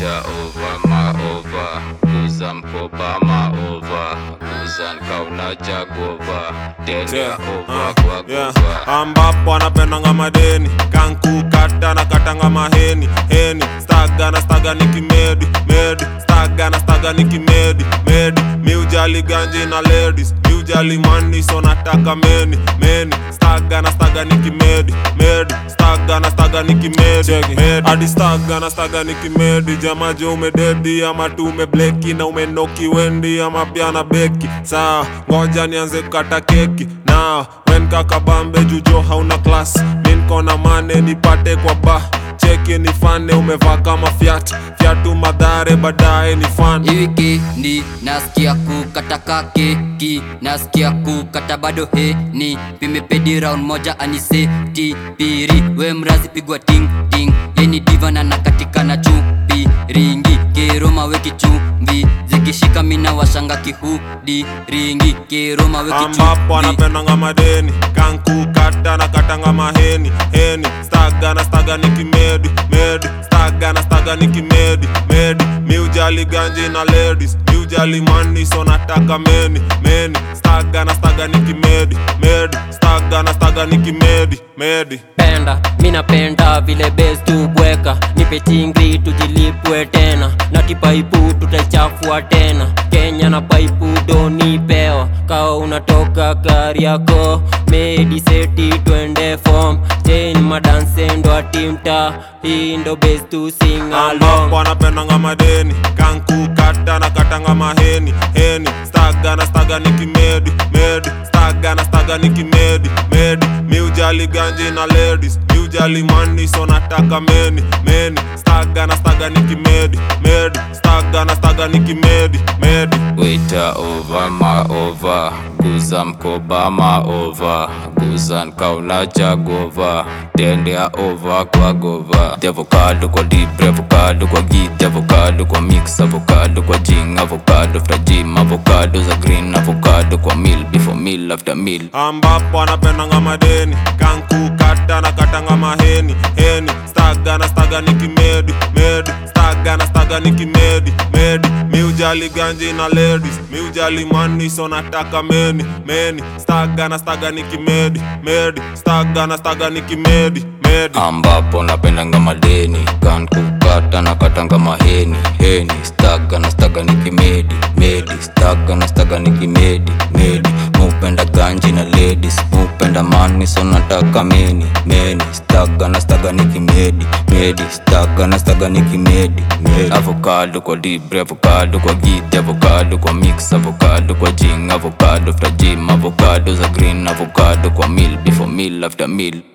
Waiter over maova, kuza mkoba maova, kuza nkauna jagova, tende Yeah, over uh, kwa yeah. gova. ambapo anapendanga madeni kankukata na katanga maheni heni staga na staga ni kimedi medi staga na staga ni kimedi medi miujali ganji na ladies miujali mani so nataka meni meni staga na staga ni kimedi medi staga na staga ni kimedi medi hadi staga na staga ni kimedi jamajo umededi ama tu umebleki na umenoki wendi ama pia na beki saa ngoja nianze kukata keki na wen kakabambe jujo hauna klas minkona mane nipate kwa ba cheki ni fane umevaa kama fyat fyatu madhare baadaye ni fan Hii wikendi nasikia kukata keki, nasikia kukata bado heni, pimepedi round moja aniseti piri, we mrazi pigwa ting ting, yeni diva na nakatika na chupi ringi, kiroma we kichumvi, zikishika mina washanga kihudi ringi, kiroma we ambapo kichumvi anapendanga madeni kankukata na katanga maheni heni staga na staga ni kimedi medi staga na staga ni kimedi medi miujali ganji na ladies miujali mani so nataka meni meni staga na staga ni kimedi medi staga na staga ni kimedi medi penda mi napenda vile bes tubweka nipe chingri tujilipwe tena na kipaipu tutaichafua tena kenya na paipu donipewa kawa unatoka gari yako mediseti twende fom chen madansendo atimta hii ndo bes tu sing along ambapo anapendanga madeni kankukata na katanga maheni heni staga na staga ni kimedi medi staga na staga ni kimedi medi miujali ganji na ladies miujali mani so nataka meni meni staga na staga ni kimedi medi staga na staga ni kimedi medi Waiter over maova, kuza mkoba maova, kuza nkauna jagova, tendea over kwa gova. The avocado kwa deep, avocado kwa git, avocado kwa mix, avocado kwa jing, avocado after gym, avocado za green, avocado kwa meal, before meal after meal. ambapo anapendanga madeni kankukata na katanga maheni heni staga na staga ni kimedi medi staga na staga ni kimedi medi miujali ganji na ladies miujali mani so nataka meni meni staga na staga ni kimedi medi staga na staga ni kimedi medi ambapo napendanga madeni kan kukata na katanga maheni heni staga na staga ni kimedi medi staga na staga ni kimedi medi mupenda ganji na ladies mupenda mani so nataka meni meni staga na staga ni kimedi medi staga na staga ni kimedi medi avocado kwa libre avocado kwa gidi avocado kwa mix avocado kwa jing avocado after gym avocado za green avocado kwa meal before meal after meal